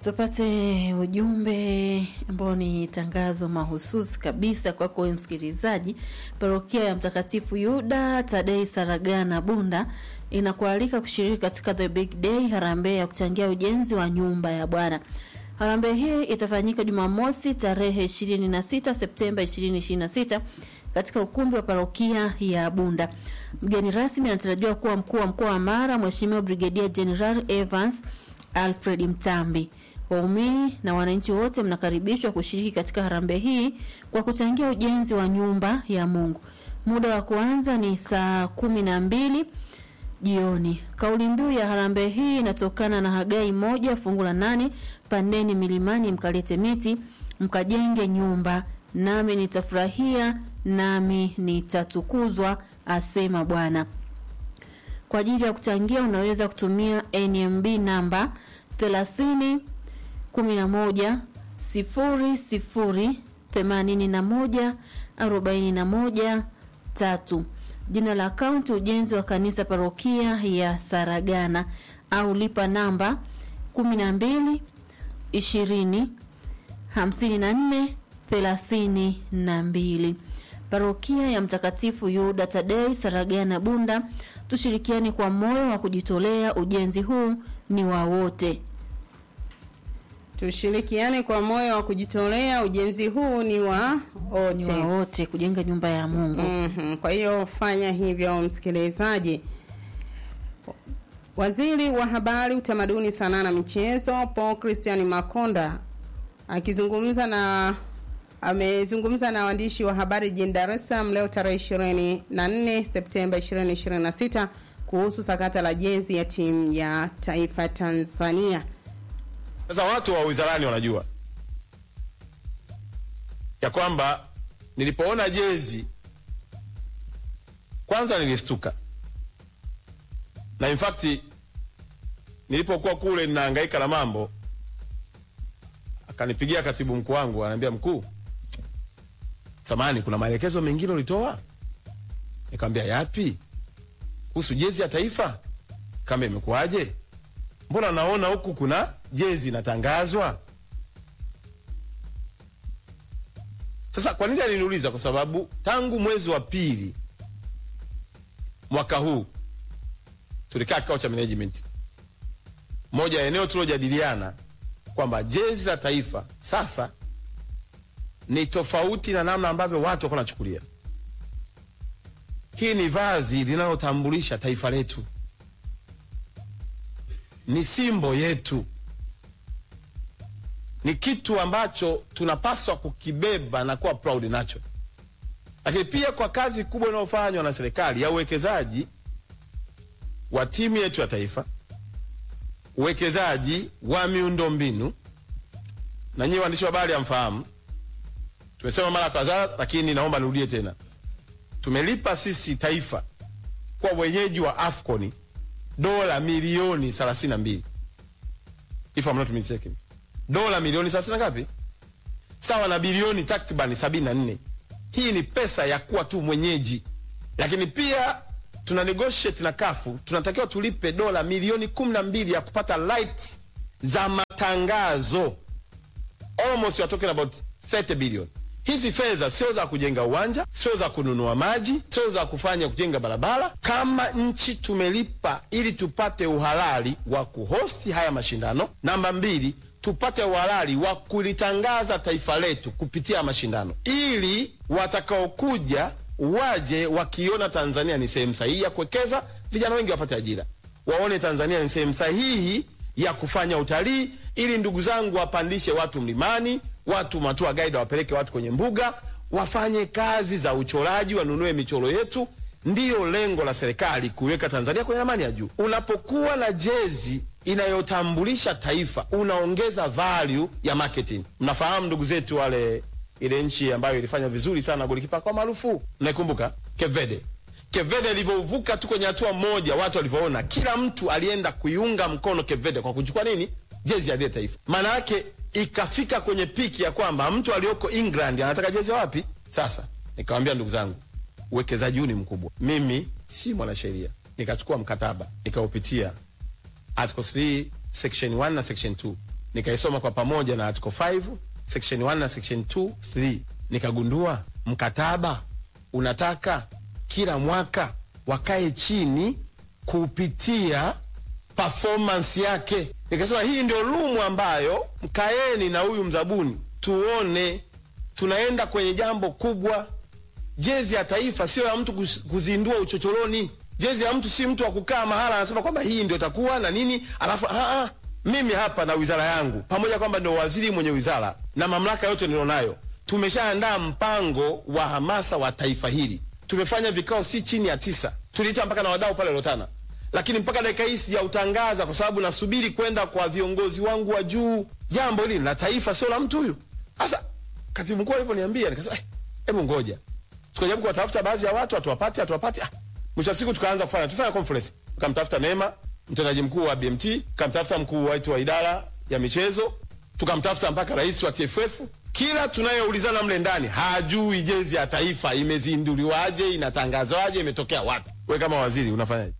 Tupate ujumbe ambao ni tangazo mahususi kabisa kwako wewe msikilizaji. Parokia ya Mtakatifu Yuda Tadei Saragana Bunda inakualika kushiriki katika The Big Day harambee ya kuchangia ujenzi wa nyumba ya Bwana. Harambee hii itafanyika Jumamosi tarehe 26 Septemba 2026 katika ukumbi wa parokia ya Bunda. Mgeni rasmi anatarajiwa kuwa mkuu wa mkoa wa Mara, Mheshimiwa Brigedia General Evans Alfred Mtambi. Waumini na wananchi wote mnakaribishwa kushiriki katika harambee hii kwa kuchangia ujenzi wa nyumba ya Mungu. Muda wa kuanza ni saa kumi na mbili jioni. Kauli mbiu ya harambee hii inatokana na Hagai moja fungu la nane, pandeni milimani mkalete miti mkajenge nyumba, nami nitafurahia nami nitatukuzwa, asema Bwana. Kwa ajili ya kuchangia unaweza kutumia NMB namba 30 11 00 81 41 3. Jina la akaunti ujenzi wa kanisa parokia ya Saragana au lipa namba 12 20 54 32. Parokia ya Mtakatifu Yuda Tadei Saragana Bunda, tushirikiane kwa moyo wa kujitolea. Ujenzi huu ni wa wote. Tushirikiane kwa moyo wa kujitolea. Ujenzi huu ni wa Ni wote. wa wote kujenga nyumba ya Mungu. Mhm. Kwa hiyo fanya hivyo, msikilizaji. Waziri wa Habari, Utamaduni, Sanaa na Michezo Paul Christian Makonda akizungumza na amezungumza na waandishi wa habari jijini Dar es Salaam leo tarehe 24 Septemba 2026 kuhusu sakata la jezi ya timu ya taifa Tanzania. Sasa watu wa wizarani wanajua ya kwamba nilipoona jezi kwanza nilistuka, na in fact nilipokuwa kule ninahangaika na mambo, akanipigia katibu mkuu wangu, ananiambia mkuu, samani, kuna maelekezo mengine ulitoa? Nikamwambia yapi? Kuhusu jezi ya taifa? Kama imekuwaje? Mbona naona huku kuna jezi inatangazwa? Sasa kwa nini aliniuliza? Kwa sababu tangu mwezi wa pili mwaka huu tulikaa kikao cha management, moja ya eneo tulojadiliana kwamba jezi la taifa sasa ni tofauti na namna ambavyo watu walikuwa wanachukulia. Hii ni vazi linalotambulisha taifa letu, ni simbo yetu, ni kitu ambacho tunapaswa kukibeba na kuwa proud nacho. Lakini pia kwa kazi kubwa inayofanywa na serikali ya uwekezaji wa timu yetu ya taifa, uwekezaji wa miundombinu, na nyinyi waandishi wa habari hamfahamu, tumesema mara kadhaa, lakini naomba nirudie tena, tumelipa sisi taifa kwa wenyeji wa AFCON dola milioni 32 if I'm not mistaken, dola milioni 30 na ngapi, sawa na bilioni takribani 74. Hii ni pesa ya kuwa tu mwenyeji, lakini pia tuna negotiate na kafu, tunatakiwa tulipe dola milioni 12 ya kupata rights za matangazo, almost we are talking about 30 billion. Hizi fedha sio za kujenga uwanja, sio za kununua maji, sio za kufanya kujenga barabara. Kama nchi tumelipa ili tupate uhalali wa kuhosti haya mashindano. Namba mbili, tupate uhalali wa kulitangaza taifa letu kupitia mashindano, ili watakaokuja waje wakiona Tanzania ni sehemu sahihi ya kuwekeza, vijana wengi wapate ajira, waone Tanzania ni sehemu sahihi ya kufanya utalii, ili ndugu zangu wapandishe watu mlimani, watu matua guide wapeleke watu kwenye mbuga, wafanye kazi za uchoraji, wanunue michoro yetu. Ndiyo lengo la serikali kuiweka Tanzania kwenye ramani ya juu. Unapokuwa na jezi inayotambulisha taifa, unaongeza value ya marketing. Mnafahamu ndugu zetu wale, ile nchi ambayo ilifanya vizuri sana golikipa kwa maarufu, mnaikumbuka Cape Verde. Cape Verde ilivyovuka tu kwenye hatua moja, watu walivyoona, kila mtu alienda kuiunga mkono Cape Verde kwa kuchukua nini, jezi ya lile taifa. Maana yake ikafika kwenye piki ya kwamba mtu aliyoko England anataka jezi ya wapi? Sasa nikamwambia ndugu zangu, uwekezaji huu ni mkubwa. Mimi si mwanasheria, nikachukua mkataba nikaupitia article 3 section 1 na section 2 nikaisoma kwa pamoja na article 5 section 1 na section 2 3 nikagundua mkataba unataka kila mwaka wakae chini kupitia performance yake nikasema hii ndio rumu ambayo mkaeni na huyu mzabuni tuone tunaenda kwenye jambo kubwa jezi ya taifa sio ya mtu kuz- kuzindua uchochoroni jezi ya mtu si mtu wa kukaa mahala anasema kwamba hii ndio takuwa na nini alafu ah, ah, mimi hapa na wizara yangu pamoja kwamba ndio waziri mwenye wizara na mamlaka yote nilionayo tumeshaandaa mpango wa hamasa wa taifa hili tumefanya vikao si chini ya tisa tuliita mpaka na wadau pale Rotana lakini mpaka dakika hii sijautangaza kwa sababu nasubiri kwenda kwa viongozi wangu wa juu jambo hili ni la taifa sio la mtu huyu sasa katibu mkuu alivyoniambia nikasema "Eh, hebu ngoja tukajaribu kuwatafuta baadhi ya watu hatuwapati hatuwapati ah, mwisho wa siku tukaanza kufanya tufanya conference tukamtafuta Neema mtendaji mkuu wa BMT tukamtafuta mkuu wetu wa idara ya michezo tukamtafuta mpaka rais wa TFF kila tunayeulizana mle ndani hajui jezi ya taifa imezinduliwaje inatangazwaje imetokea wapi we kama waziri unafanyaje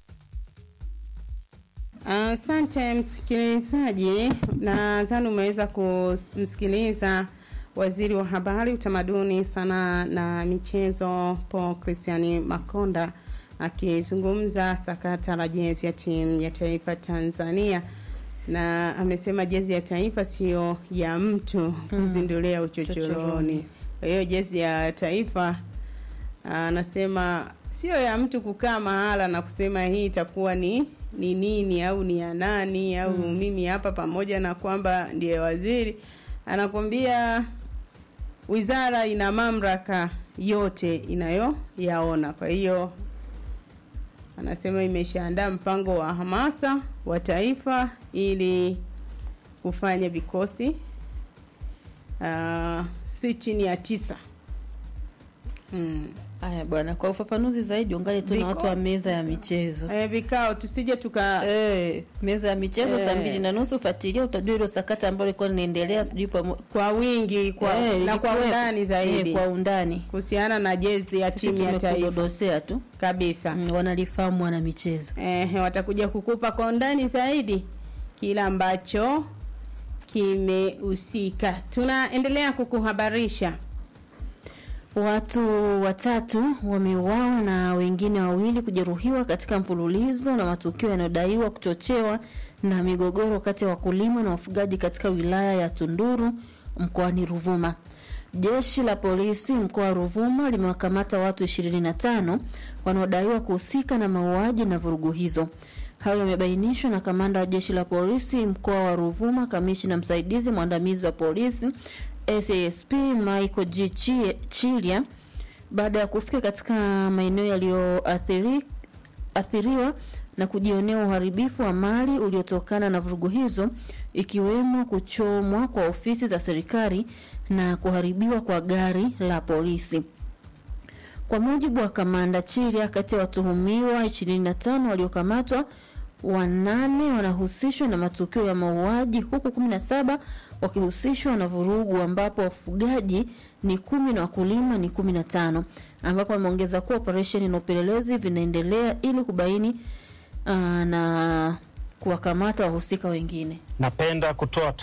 Asante msikilizaji, nadhani umeweza kumsikiliza waziri wa habari, utamaduni, sanaa na michezo Paul Christian Makonda akizungumza sakata la jezi ya timu ya taifa Tanzania, na amesema jezi ya taifa sio ya mtu kuzindulia uchochoroni. Chochoroni. Kwa hiyo jezi ya taifa anasema sio ya mtu kukaa mahala na kusema hii itakuwa ni ni nini au ni ya nani au mimi hapa, pamoja na kwamba ndiye waziri, anakwambia wizara ina mamlaka yote inayoyaona. Kwa hiyo anasema imeshaandaa mpango wa hamasa wa taifa ili kufanya vikosi uh, si chini ya tisa mm. Haya bwana, kwa ufafanuzi zaidi ungali tu na watu wa Because- meza ya michezo. Eh, vikao tusije tuka Eh, meza ya michezo saa Eh. mbili na nusu fuatilia, utajua hilo sakata ambalo lilikuwa linaendelea sijui pamo- kwa wingi kwa, Eh, na kwa lilikuwepo. undani zaidi Eh, kwa undani kuhusiana na jezi ya sisi timu ya taifa tumekudodosea tu kabisa. Mm, wanalifahamu wana michezo. Eh, watakuja kukupa kwa undani zaidi kila ambacho kimehusika. Tunaendelea kukuhabarisha Watu watatu wameuawa na wengine wawili kujeruhiwa katika mfululizo na matukio yanayodaiwa kuchochewa na migogoro kati ya wakulima na wafugaji katika wilaya ya Tunduru mkoani Ruvuma. Jeshi la polisi mkoa wa Ruvuma limewakamata watu 25 wanaodaiwa kuhusika na mauaji na vurugu hizo. Hayo yamebainishwa na kamanda wa jeshi la polisi mkoa wa Ruvuma, kamishina msaidizi mwandamizi wa polisi SASP Michael G. Chi- Chilia baada ya kufika katika maeneo yaliyoathiriwa na kujionea uharibifu wa mali uliotokana na vurugu hizo ikiwemo kuchomwa kwa ofisi za serikali na kuharibiwa kwa gari la polisi. Kwa mujibu wa kamanda Chiria, kati ya watuhumiwa 25 waliokamatwa, wanane wanahusishwa na matukio ya mauaji huku 17 wakihusishwa na vurugu, ambapo wafugaji ni kumi na wakulima ni 15, ambapo ameongeza kuwa operesheni na upelelezi vinaendelea ili kubaini uh, na kuwakamata wahusika wengine. Napenda kutoa